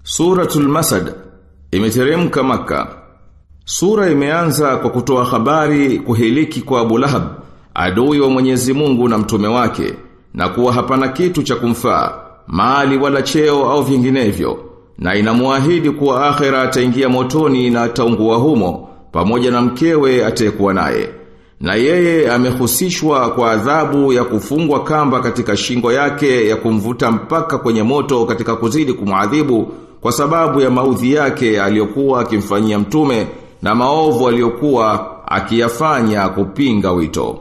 Suratul Masad imeteremka maka. Sura imeanza kwa kutoa habari kuhiliki kwa Abu Lahab, adui wa Mwenyezi Mungu na mtume wake, na kuwa hapana kitu cha kumfaa, mali wala cheo au vinginevyo, na inamuahidi kuwa akhera ataingia motoni na ataungua humo, pamoja na mkewe atekuwa naye. Na yeye amehusishwa kwa adhabu ya kufungwa kamba katika shingo yake ya kumvuta mpaka kwenye moto katika kuzidi kumwadhibu kwa sababu ya maudhi yake aliyokuwa akimfanyia mtume na maovu aliyokuwa akiyafanya kupinga wito.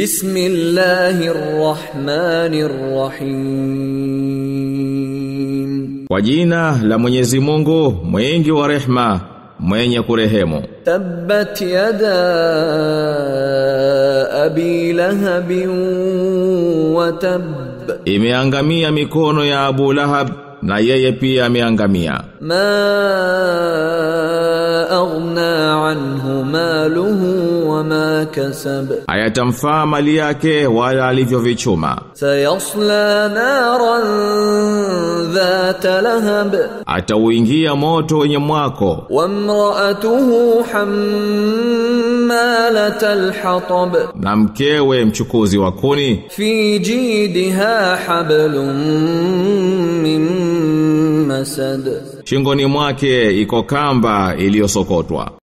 Bismillahirrahmanirrahim. Kwa jina la Mwenyezi Mungu, mwingi wa rehma, mwenye kurehemu. Tabbat yada abi lahabin wa tab. Imeangamia mikono ya Abu Lahab na yeye pia ameangamia. Ma aghna anhu maluhu wa ma kasab. Hayatamfaa mali yake wala alivyovichuma. Sayasla naran dhata lahab. Atauingia moto wenye mwako. Wamraatuhu hammalatal hatab. Na mkewe mchukuzi wa kuni. Fi jidha hablum min masad. Shingoni mwake iko kamba iliyosokotwa.